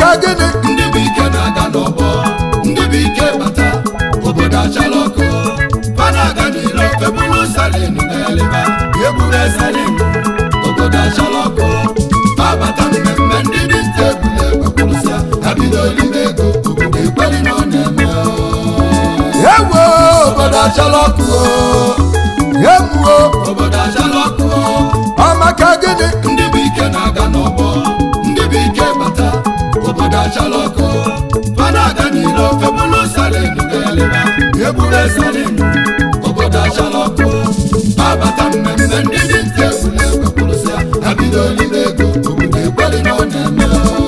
maka gịnị ndị bụ ike na-aga n'ọgbọ ndị bụ ike bata obodo achala ọkụ fana aga n'ilo febulu salin na-eleba ebube salin obodo achala ọkụ babata mmemme ndị dị nta ebule ekwekwurụsịa ha bido olibe ego obodo ekweli na ọ na-eme ewo obodo achala ọkụ emuo obodo achala ọkụ ọ maka gịnị ndị bụ ike na-aga n'ọgbọ ndị bụ ike bata obodo achala ọkụ fana aga n'ilo febulu salin na-eleba ebube salin obodo achala ọkụ babata mmemme ndị dị nta ebule ekwekwurụsịa ha bido olibe ego obodo ekweli na ọ na-eme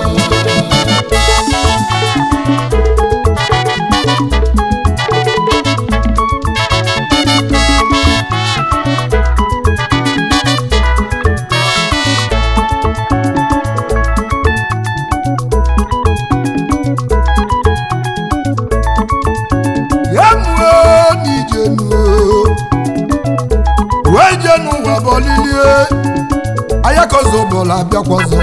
emuo n'ijenuo wee jee n'ụwa bọlilie ayakozobọla abịakwazọ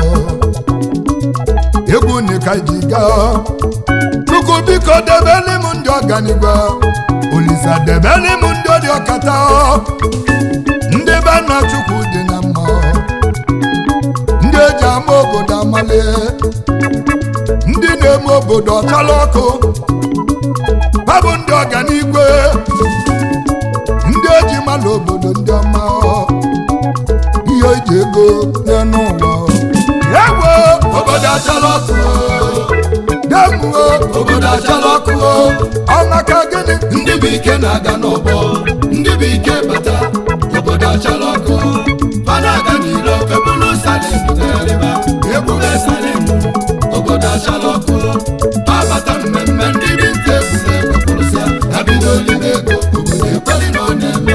egwu nika ji gaa chukwu biko debeli m ndị ọganigwe olisa debeli m ndị dị ọkata ndị be nna chukwu dị na mma ndị eji ama obodo amali ndị na-eme obodo ọchala ọkụ ha bụ ndị ọganigwe ndị eji mala obodo ndị ọma ihe eji ego nye n'ụwa ewo obodo achala ọkụ demuo obodo achala ọkụ ọmaka gịnị ndị bụ ike na-aga n'ọgbọ ndị bụ ike bata obodo achala ọkụ fana aga n'ilo febulu salin na-eleba ebube salin obodo achala ọkụ babata mmemme ndị dị nta ebule ekwekwurụsịa ha bido olibe ego obodo ekweli na ọ na-eme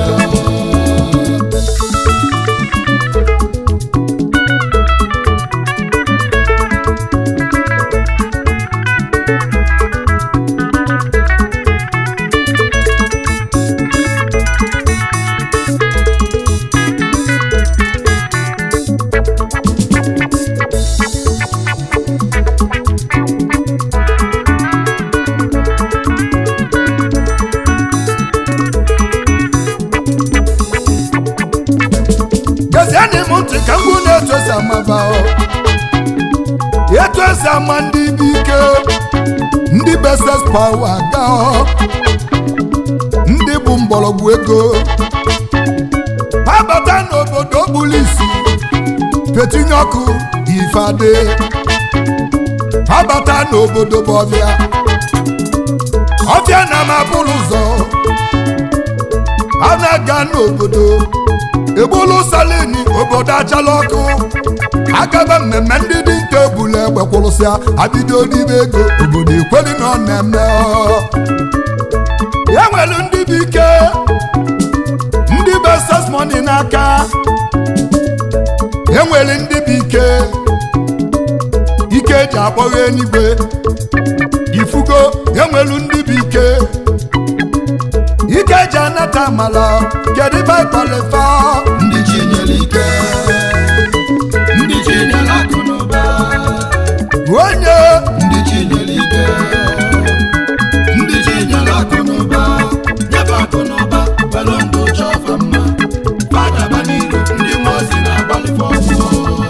gezienị m ntị ka mgbu na-etu esi amaba etu esi ama ndị bụ ike ndị beses pawa ga ndị bụ mgbọrọgwụ ego ha bata n'obodo bụlụ isi fetinye ọkụ ifeade ha bata n'obodo bụ ọbịa ọbịa na mabụrụ ụzọ ha na-aga n'obodo egbulu salini obodo achala ọkụ agaba mmemme ndị dị nta ebule egbe kwụrụsịa abido n'ime ego obodo ekweli na ọ na-eme ọ. ya nwere ndị bụ ike ndị bụ ses moni n'aka e nwere ndị bụ ike ike eji akpọghị eluigwe ifugo e nwere ndị bụ ike ike eji anata amala kedu ife ịkpalifa ndị chi nyere ike ndị chi nyere akụ na ụba onye ndị chi nyere ike ndị chi nyere akụ na ụba nyebe akụ na ụba kwelu ndụ chọfa mma fadaba n'iru ndị mmụọ ozi na-agbalịfe ọsọ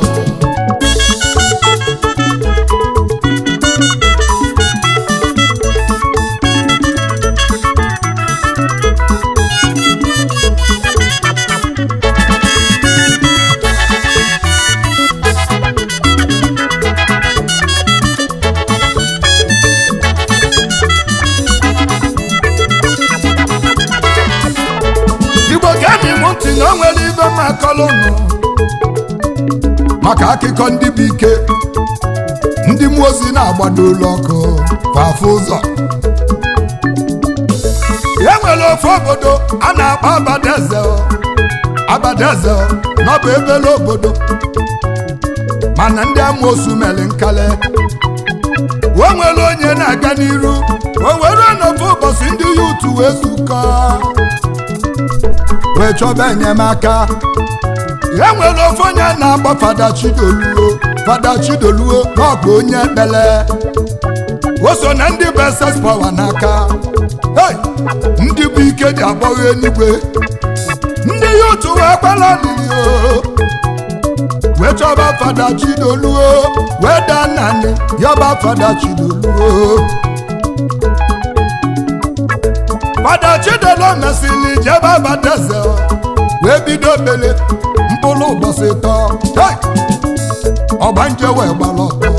igbo ga-emi m ntị na o nwere ibe m akọlụnụ maka akụkọ ndị bụ ike ndị mmụọ ozi na-agbado ụlọ ọkụ fafụ ụzọ e nwere ofe obodo a na-akpọ abadaeze abadaeze n'ọbụ ebele obodo mana ndị amoosu mere nkale o nwere onye na-aga n'iru o were n'ofe ụbọchị ndị ya utu wee zukọ wee chọba enyemaka e nwere ofe onye na-agba fada chidoluo fada chidoluo n'ọgụ onye ekpele o so na ndị bụ ss pawa n'aka Hey! ndị bụ ike ji agbagho eluigwe ndị ya otu wee kwala olili o wee chọba fada chidoluo wee daa naanị yọba fada chidoluo fada chidolo mesịrị jebe abadaeze wee bido bele mkpụrụ ụbọchị tọ Hey! ọgbanje wee gbara ọtọ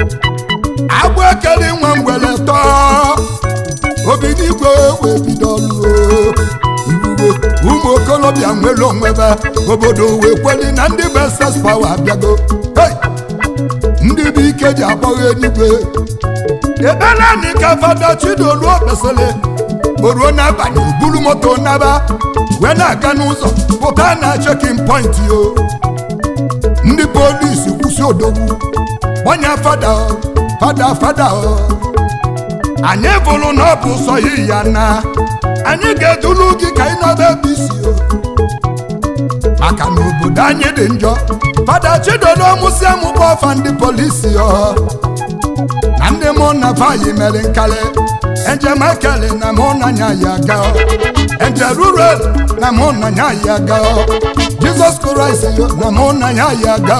agbụ ekele nwa mgbele tọọ obi n'igwe wee bido ọlụ iwuwe ụmụ okolobịa nwere onwebe obodo wee kweli na ndị bụ ss pawa abịago Hey! ndị bụ ike ji agbagho eluigwe ekpere anyị ka fada chidoluo kpesịrị o ruo n'abalị o buru moto naba wee na-aga n'ụzọ pụta na chekin point o ndị polisi kwụsị odogwu gbanye fada o, fada fada o. anyị bụrụ na ọ bụ sọ yi ya na anyị ga-edulu gị ka ị nọba ebe isi o maka na obodo anyị dị njọ fada chidodo mụsị amụkpọ ọfa ndị polisi ọ na ndị mụ na vayi mere nkali enjem ekele na mụ na nya ya ga enje rural na mụ na nya ya ga jizọs kraịst yo na mụ na nya ya ga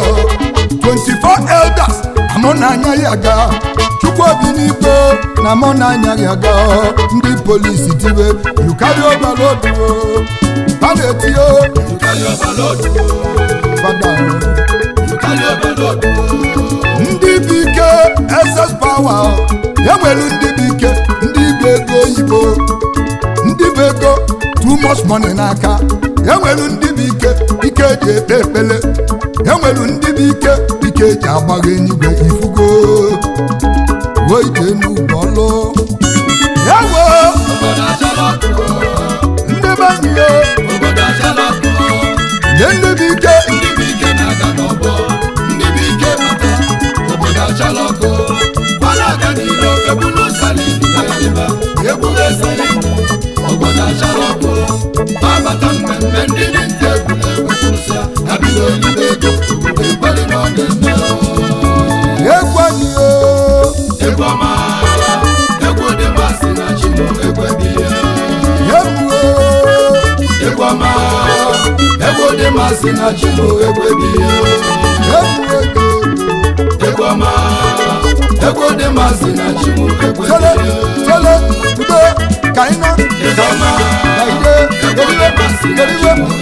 24 elders na mụ na anya ya ga chukwu obi n'ikpe na mụ na anya ya ga ndị polisi tiwe yukari obalodu ha na-etio You carry overload. fada You carry overload. ndị bụ ike ss pawa enwere ndị bụ ike ndị bụ ego oyibo ndị bụ ego too much money n'aka enwere ndị bụ ike ike eji ekpe ekpele enwere ndị bụ ike ike eji agbagha enyigwe ifugo wuo ije n'ugbo ọlụ ewo Obodo achala ọkụ. ndị be anyị ya Obodo achala ọkụ. nye ndị bụ ike Ndị bụ ike na-aga n'ọgbọ. Ndị bụ ike bata. Obodo achala ọkụ. Ọ na-aga n'iro ebulu salin na-eriba. Ebule salin. Obodo achala ọkụ. Babata mmemme ndị dị nta egwuregwu kwụsịa. Ha bido olibe ego. Obodo ekweli na ọ ga-eme. egwu anyị ya Egwu ọma. Egwu dị masị na Chimo ekwebi ya. egwu Egwu ọma. Egwu dị masị na Chimo ekwebi ya. egwu egwu Egwu ọma. Egwu dị masị na Chimo ekwebi Tele, ya. tele, udo, ka anyị na Egwu ọma. ka ide, Egwu dị masị na eriwe, Chimo